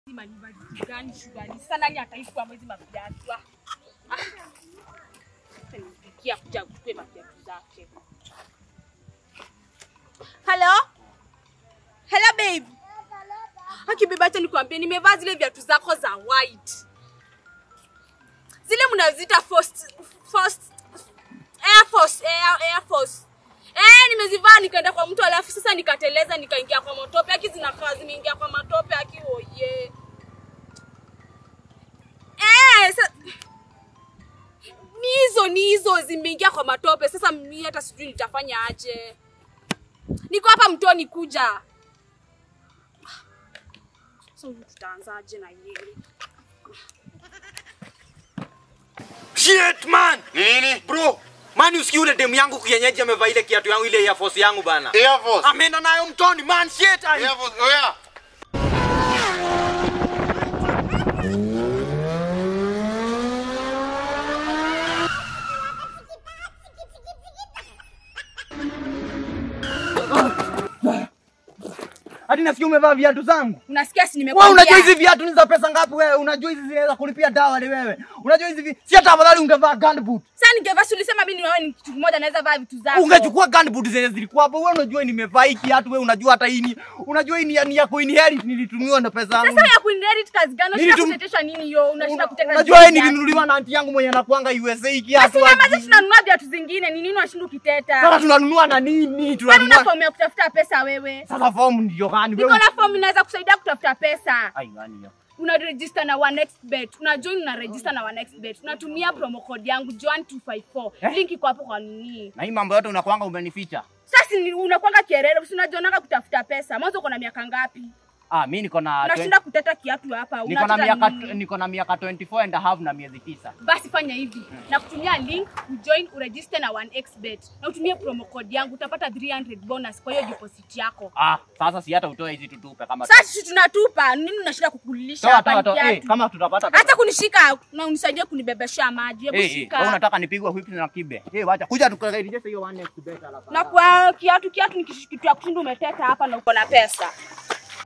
Sima ni baridi gani shugani? Sasa nani ataishi kwa mwezi maviatu? Ah. Ah. Sasa nipikia kuja kuchukue maviatu zake. Hello? Hello babe. Haki babe, acha nikwambie nimevaa zile viatu zako za white. Zile mnaziita first first Air Force, Air, Air Force. Eh, nimezivaa nikaenda kwa mtu alafu sasa nikateleza nikaingia kwa matope. Aki zinakaa zimeingia kwa matope aki oye. Eh, sa... ni hizo ni hizo zimeingia kwa matope. Sasa mimi hata sijui nitafanya aje. Niko hapa mtoni kuja. Sasa huyu tutaanzaje na yeye? Shit man! Nini? Bro, man usikie ule demu yangu kienyeji amevaa ile kiatu yangu ile Air Force yangu bana. Air Force. Ameenda nayo mtoni man shit. ai. Air Force. Oya. Hadi nasikia umevaa viatu zangu. Unasikia si Wewe nimekwambia? unajua hizi viatu ni za pesa ngapi wewe? Unajua hizi zinaweza kulipia dawa ni wewe. Unajua hizi vi... si hata afadhali ungevaa gunboot. Sasa ningevaa si ulisema mimi ni wewe ni kitu kimoja naweza vaa vitu zako. Ungechukua gunboot zenye zilikuwa hapo. Wewe unajua nimevaa hii kiatu wewe unajua hata hii ni unajua hii ni ya, ni ya kuinherit nilitumiwa na pesa yangu. Sasa ya kuinherit kazi gani? Unashinda Nilitum- kutetesha nini hiyo? Unashinda kuteta. Unajua wewe nilinunuliwa na anti yangu mwenye anakuanga USA hii kiatu. Basi kama hadi- sisi tunanunua viatu zingine, ni nini unashinda ukiteta? Sasa tunanunua na nini? Kwani una Tunanunua. fomu ya kutafuta pesa wewe? Sasa form ndio gani Niko wewe? na fomu inaweza kusaidia kutafuta pesa. Ai gani hiyo? Una register na OneXBet. Una join na register na OneXBet. Unatumia promo code yangu Joan254. Eh? Link iko hapo kwa nini? Na hii mambo yote unakuanga umenificha. Sasa ni unakwanga kierere, si unajionanga kutafuta pesa. Mwanzo uko na miaka ngapi? Ah, mimi niko na Unashinda kuteta kiatu hapa. niko na Unateta miaka nini? niko na miaka 24 and a half na miezi tisa. basi fanya hivi na kutumia link ujoin uregister na 1xbet na utumie promo code yangu utapata 300 bonus kwa hiyo deposit yako Ah, sasa si hata utoe hizi tutupe kama sasa sisi tunatupa nini unashinda kukulisha toa hapa toa ni toa. Eh, kiatu kama tutapata hata kunishika na unisaidie kunibebeshea maji hebu Eh, eh, shika wewe unataka nipigwe whip na kibe. Eh, wacha kuja tukarejesha hiyo one next bet alafu. na kwa kiatu kiatu ni kitu ya kushinda umeteta hapa na uko na pesa